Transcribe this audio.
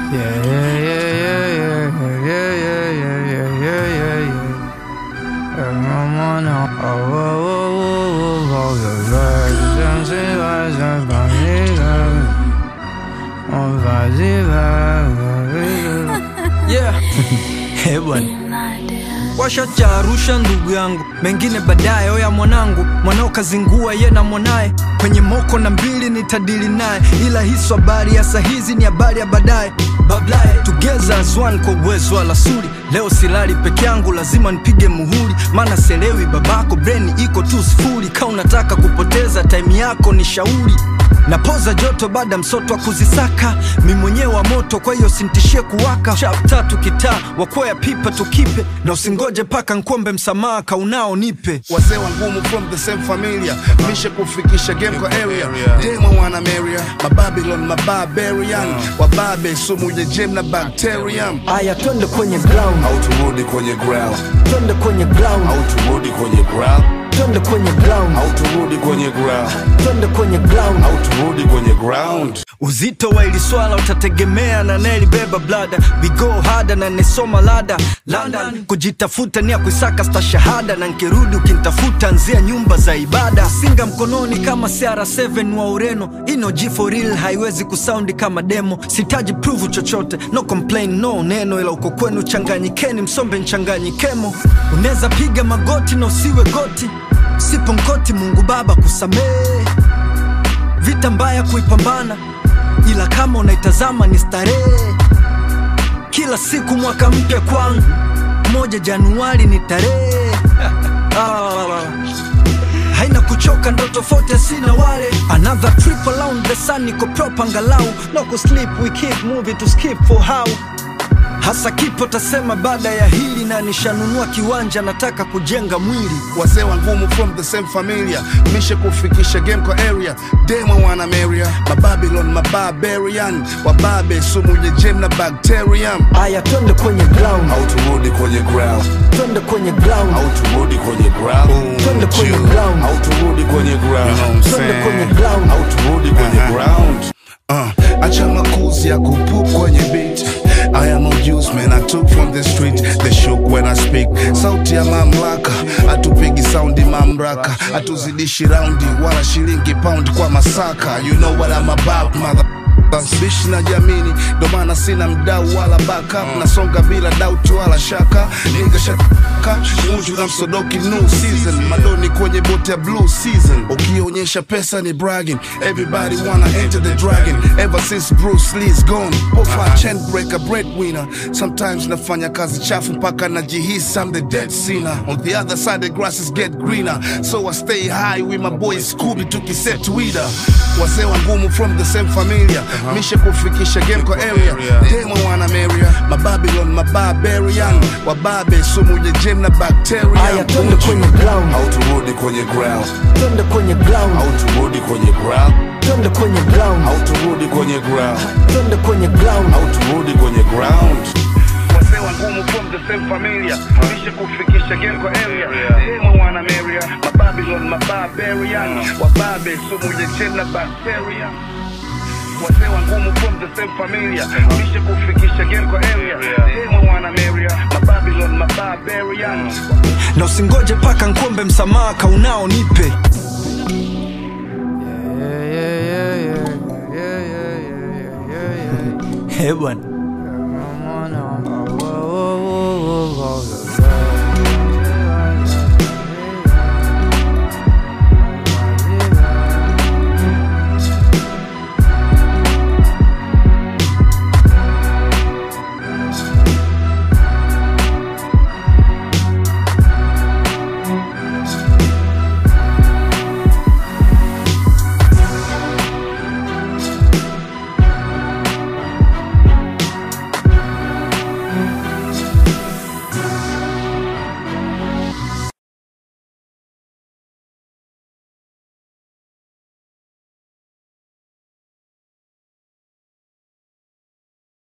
Yeah, yeah, yeah, yeah, yeah, yeah, yeah, yeah, yeah, yeah, yeah. And I'm on a- oh, oh, oh, oh, oh, oh, the vibes, and see vibes, and funny vibes. Oh, vibes, vibes. yeah. Eh, bwana washa cha Arusha ndugu yangu, mengine baadaye. Oya mwanangu, mwanao kazingua ye na mwanaye kwenye moko na mbili nitadili naye, ila hiso habari ya sahizi ni habari ya baadaye. Bablaye together as one kwa uwezo wa lasuri. Leo silali peke yangu, lazima nipige muhuri, maana selewi babako, breni iko tu sifuri. Ka unataka kupoteza time yako ni shauri napoza joto baada msoto wa kuzisaka mi mwenyewe wa moto kwa hiyo sintishie kuwaka chap tatu kitaa wakwea pipa tukipe na usingoje paka nkombe msamaha kaunao nipe wazee wa ngumu from the same familia mishe kufikisha game kwa area demo wana meria mababylon mabarbarian wababe sumu ya jem na bacterium aya twende kwenye ground au turudi kwenye ground twende kwenye ground au turudi kwenye ground twende kwenye ground au turudi kwenye ground twende kwenye ground au turudi kwenye ground uzito wa ili swala utategemea na nelibeba blada vigo hada na nesoma lada london kujitafuta ni ya kuisaka stashahada na nkirudi ukintafuta nzia nyumba za ibada singa mkononi kama cr7 wa ureno ino g for real haiwezi kusaundi kama demo sitaji pruvu chochote no complain no neno ila uko kwenu changanyikeni msombe nchanganyikemo unaweza piga magoti na usiwe goti sipo nkoti mungu baba kusamehe vita mbaya kuipambana, ila kama unaitazama ni starehe. Kila siku mwaka mpya kwangu, moja Januari ni tarehe Ah, haina kuchoka, ndo tofauti sina wale. Another trip around the sun, niko proper angalau, no kusleep, we keep moving to skip for how hasa kipo tasema baada ya hili, na nishanunua kiwanja, nataka kujenga mwili wazee wa ngumu from the same familia mishe kufikisha game kwa area demo wana meria mababylon mabarbarian wababe sumu ya jem na bacterium aya, twende kwenye ground, au turudi kwenye ground twende kwenye ground, au turudi kwenye ground twende kwenye ground, au turudi kwenye ground twende kwenye ground. au turudi kwenye ground Uh, acha makuzi ya kupup kwenye beat I am a juice man I took from the street They shook when I speak Sauti ya mamlaka Atupigi saundi mamraka Atuzidishi raundi Wala shilingi pound kwa masaka You know what I'm about mother bishi na jamini ndo maana sina mdau wala backup nasonga bila doubt wala shaka niga shaka munju na msodoki new season madoni kwenye bote ya blue season ukionyesha pesa ni bragging everybody wanna enter the dragon ever since Bruce Lee's gone pofa chain breaker breadwinner sometimes nafanya kazi chafu mpaka najihisi I'm the dead sinner on the other side the grasses get greener so I stay high with my boy Scooby tukiset Twitter wazee wa ngumu from the same familia mishe kufikisha game kwa area demo wana meria mababylon mabarbarian wababe sumu ya jem na aya, bacteria twende kwenye ground, au turudi kwenye ground twende kwenye ground, au turudi kwenye ground twende kwenye ground, au turudi kwenye ground twende kwenye ground. au turudi kwenye ground wazee wa ngumu from the same familia mishe kufikisha game kwa area demo wana meria mababylon mabarbarian wababe sumu ya jem na bacteria wazee wa ngumu from the same familia mishe kufikisha game kwa area demo wana meria mababylon mabarbarian na usingoje paka nkombe msamaha kaunao nipe Yeah, yeah, yeah, yeah, yeah, yeah, yeah, yeah, yeah. Eh bwana